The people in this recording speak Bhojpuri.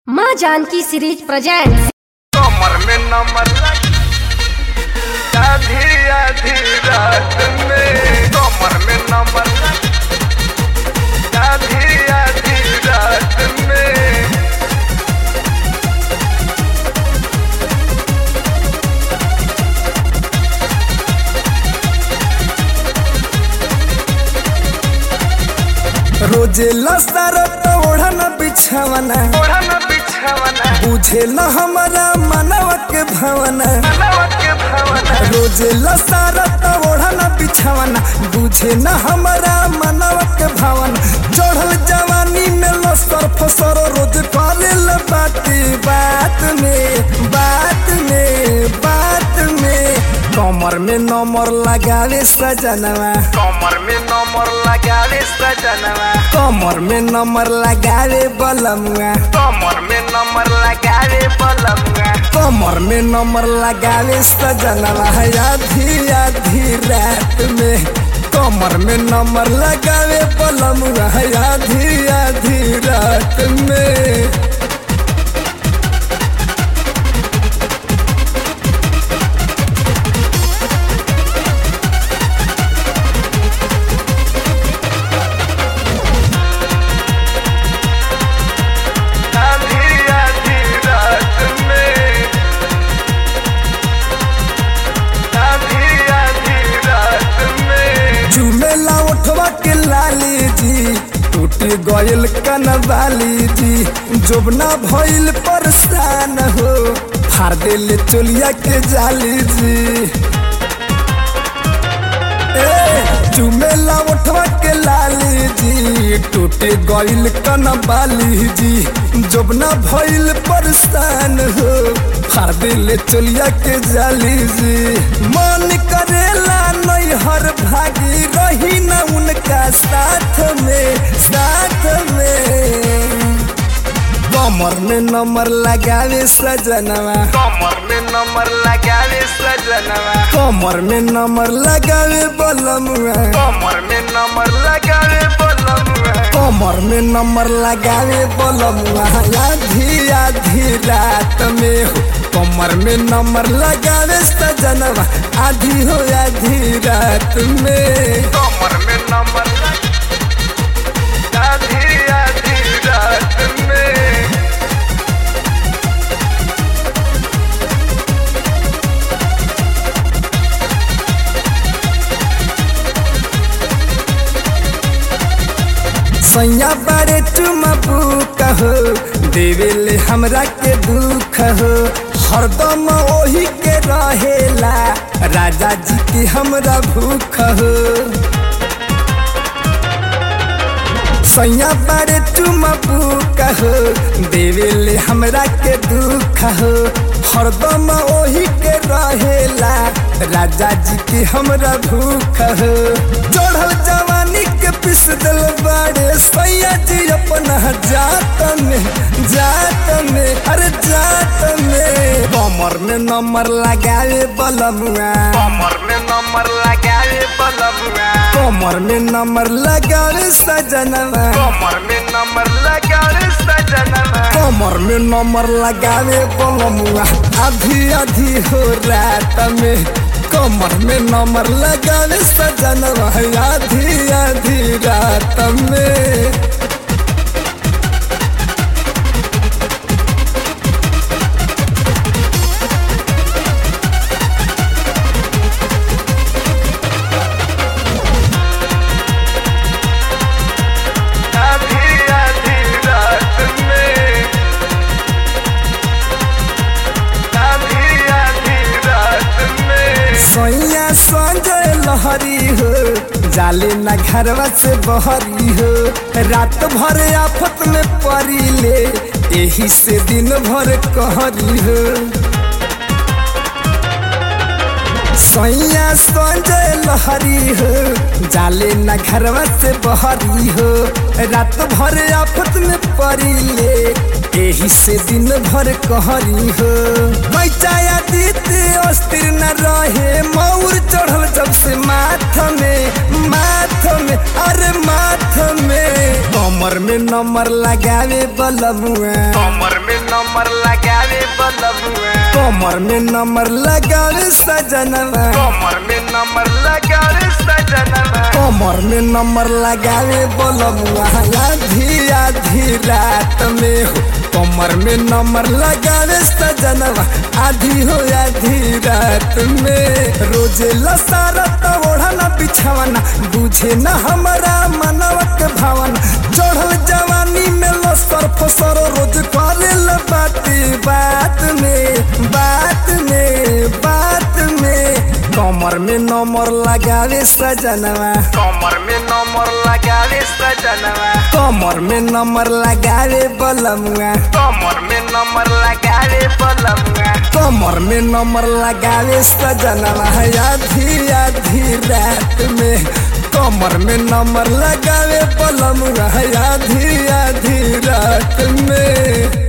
माँ जानकी सीरीज प्रेजेंट कमर में नंबर आधी आधी रात में कमर में नंबर आधी आधी रात में रोजे लसरत ओढ़न बिछवना ओढ़न बिछवना बुझे न हमारा मनव के भवना नवा के भवना रोजे लसरत ओढ़न बिछवना बुझे न हमारा मनव के भवना चढ़ल जवानी में लसर फसर रोज करेल बाती बात में बात में बात में कमर में नंबर लगावे सजनवा कमर में नंबर लगावे सजनवा कमर में नंबर लगावे बलमुआ कमर में नंबर लगावे बलमुआ कमर में नंबर लगावे सजनवा है आधी आधी रात में कमर में नंबर लगावे बलमुआ है आधी आधी रात में आधी आधी रात में आधी आधी रात में चुमेला उठवा के लाली जी टूट गयल कनवाली जी जोबना भइल परेशान हो फाड़ दिल चोलिया के जाली जी ए चुमेला उठवा के लाली जी टूट गइल कनवाली जी जोबना भइल परेशान हो फाड़ दिल चोलिया के जाली जी मन करेला नहीं हर भागी रही न उनका साथ में साथ में कमर में नंबर लगावे सजनवा कमर में नंबर लगावे सजनवा कमर में नंबर लगावे बलमुआ कमर में नंबर लगावे बलमुआ कमर में नंबर लगावे बलमुआ आधी आधी रात में हो कमर में नंबर लगावे सजनवा आधी हो आधी रात में कमर में नंबर आधी आधी रात में सैया बारे तुम कहो देवेले हमरा के दुख हो हरदम ओही के रहेला राजा जी की हमरा भूख हो सैया बारे तुम कहो देवेले हमरा के दुख हो हरदम ओही के रहेला राजा जी की हमरा भूख हो चढ़ल जवानी के पिस दिल बाड़े सैया जी अपना जात में जात में अरे जात में कमर में नंबर लगावे बलमुआ कमर में नंबर लगावे बलमुआ कमर में नंबर लगावे सजनवा कमर में नंबर लगावे सजनवा कमर में नंबर लगावे बलमुआ आधी आधी हो रात में कमर में नंबर लगावे सजनवा आधी आधी रात में आधी आधी रात में आधी आधी रात में सैया संजय लहरी हो जाले न घरवा से बहरी हो रात भर आफत में पड़ी ले यही से दिन भर कहरी हो सैया संजय लहरी हो जाले न घरवा से बहरी हो रात भर आफत में पड़ी ले यही से दिन भर कहरी हो पैचाया दीते अस्थिर न रहे मौर चढ़ल जब से माथ में माथ में अरे माथ में कमर में नंबर लगावे बलमुआ कमर में नंबर लगावे बलमुआ कमर में नंबर लगावे सजनवा कमर में नंबर लगावे सजनवा कमर में नंबर लगावे बोलमुआ आधी आधी रात में हो कमर में नंबर लगावे सजनवा आधी हो आधी रात में रोजे लसारत ओढ़ना बिछावना बुझे न हमारा मनवा के भावना चढ़ल जवानी में लसर फसर रोज करे बाती बात में बात में बात में कमर में नंबर लगावे सजनवा कमर में नंबर लगावे सजनवा कमर में नंबर लगावे बलमुआ कमर में नंबर लगावे बलमुआ कमर में नंबर लगावे सजनवा आधी आधी रात में कमर में नंबर लगावे बलमुआ आधी आधी रात में